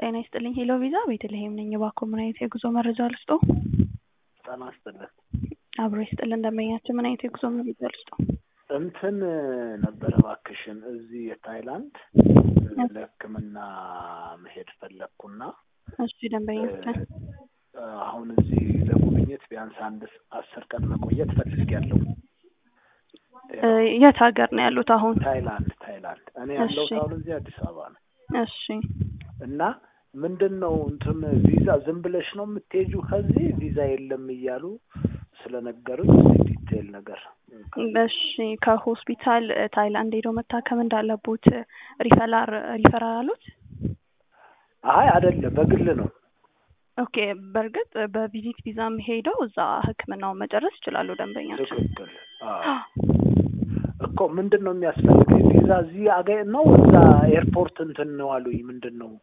ጤና ይስጥልኝ ሄሎ ቪዛ ቤተልሔም ነኝ። እባክዎ ምን አይነት የጉዞ መረጃ ልስጥዎ? ጤና ይስጥልን። አብሮ ይስጥልን ደንበኛችን ምን አይነት የጉዞ መረጃ ልስጥዎ? እንትን ነበረ እባክሽን እዚህ የታይላንድ ለሕክምና መሄድ ፈለግኩና እሺ ደንበኛችን አሁን እዚህ ለጉብኝት ቢያንስ አንድ አስር ቀን መቆየት ፈልጌያለሁ። የት ሀገር ነው ያሉት አሁን? ታይላንድ ታይላንድ። እኔ ያለሁት እሺ። አሁን እዚህ አዲስ አበባ ነው እሺ እና ምንድን ነው እንትን ቪዛ ዝም ብለሽ ነው የምትሄጂው ከዚህ ቪዛ የለም እያሉ ስለነገሩኝ ዲቴል ነገር እሺ ከሆስፒታል ታይላንድ ሄደው መታከም እንዳለቦት ሪፈራል ሪፈራል አሉት? አይ አይደለም በግል ነው ኦኬ በእርግጥ በቪዚት ቪዛም ሄደው እዛ ህክምናውን መጨረስ ይችላሉ ደንበኛችን። ትክክል አዎ። እኮ ምንድን ነው የሚያስፈልገኝ ቪዛ እዚህ አገኝ ነው እዛ ኤርፖርት እንትን ነው አሉኝ ምንድን ነው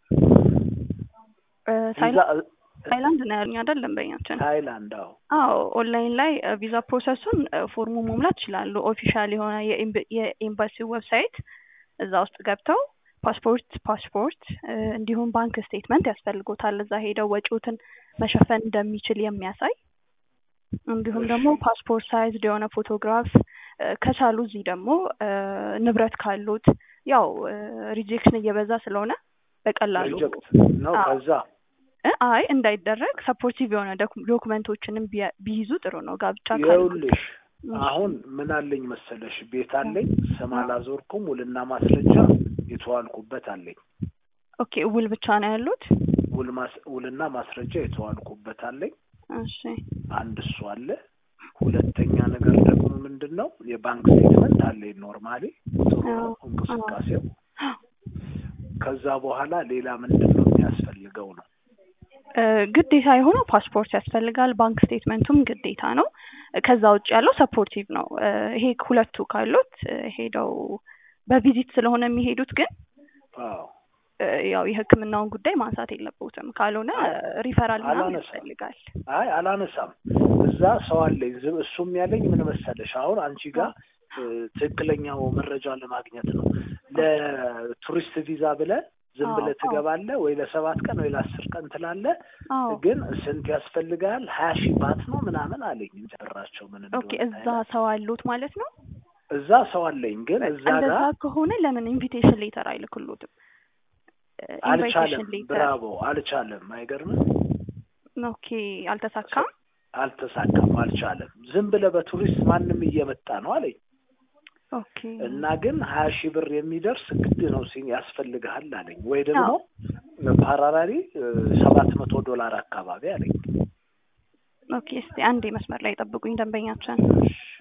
እ ቪዛ ታይላንድ ታይላንድ ነው ያሉኝ አይደል ደንበኛችን? ታይላንድ አዎ አዎ ኦንላይን ላይ እ ቪዛ ፕሮሰሱን እ ፎርሙ መሙላት ይችላሉ። ኦፊሻል የሆነ የኤምብ- የኤምባሲው ዌብሳይት እዛ ውስጥ ገብተው ፓስፖርት ፓስፖርት እ እንዲሁም ባንክ ስቴትመንት ያስፈልጎታል እዛ ሄደው ወጪዎትን መሸፈን እንደሚችል የሚያሳይ እንዲሁም እሺ። ደግሞ ፓስፖርት ሳይዝድ የሆነ ፎቶግራፍ እ ከቻሉ እዚህ ደግሞ እ ንብረት ካሉት ያው ሪጀክሽን እየበዛ ስለሆነ በቀላሉ ሪጀክት ነው አዎ። ከዛ እ አይ እንዳይደረግ ሰፖርቲቭ የሆነ ዶክ- ዶክመንቶችንም ቢያ- ቢይዙ ጥሩ ነው። ጋብቻ ካሉ ይኸውልሽ አሁን ምን አለኝ መሰለሽ ቤት አለኝ ስም አላዞርኩም ውልና ማስረጃ የተዋልኩበት አለኝ ኦኬ ውል ብቻ ነው ያሉት? ውል ማስ- ውልና ማስረጃ የተዋልኩበት አለኝ እሺ አንድ እሱ አለ ሁለተኛ ነገር ደግሞ ምንድን ነው የባንክ ስቴትመንት አለኝ ኖርማሊ ጥሩ ነው አዎ፣ እንቅስቃሴው ከዛ በኋላ ሌላ ምንድን ነው የሚያስፈልገው ነው እ ግዴታ የሆነው ፓስፖርት ያስፈልጋል። ባንክ ስቴትመንቱም ግዴታ ነው። እ ከዛ ውጭ ያለው ሰፖርቲቭ ነው። እ ይሄ ሁለቱ ካሉት እ ሄደው በቪዚት ስለሆነ የሚሄዱት ግን አዎ እ ያው የሕክምናውን ጉዳይ ማንሳት የለብዎትም። ካልሆነ ሪፈራል ምናምን አላነሳም። ያስፈልጋል። አይ አላነሳም እዛ ሰው አለኝ ዝም እሱም ያለኝ ምን መሰለሽ አሁን አንቺ ጋር እ ትክክለኛው መረጃ ለማግኘት ነው ለቱሪስት ቪዛ ብለህ ዝም አዎ፣ ብለህ አዎ። ትገባለህ ወይ ለሰባት ቀን ወይ ለአስር ቀን ትላለህ አዎ ግን ስንት ያስፈልጋል ሀያ ሺህ ባት ነው ምናምን አለኝ ጨራቸው ምን ኦኬ እንደሆነ እዛ ሰው አሉት ማለት ነው። እዛ ሰው አለኝ ግን እዛ እንደዛ ጋር ከሆነ ለምን ኢንቪቴሽን ሌተር አይልክሎትም? አልቻለም ኢንቪቴሽን ሌተር ብራቮ አልቻለም አይገርምም ኦኬ አልተሳካም። አልተሳካም አልቻለም ዝም ብለህ በቱሪስት ማንም እየመጣ ነው አለኝ ኦኬ እና ግን ሀያ ሺህ ብር የሚደርስ ግድ ነው ሲ ያስፈልግሃል አለኝ ወይ ደግሞ ፓራራሪ ሰባት መቶ ዶላር አካባቢ አለኝ ኦኬ እስቲ አንዴ መስመር ላይ ጠብቁኝ ደንበኛችን። እሺ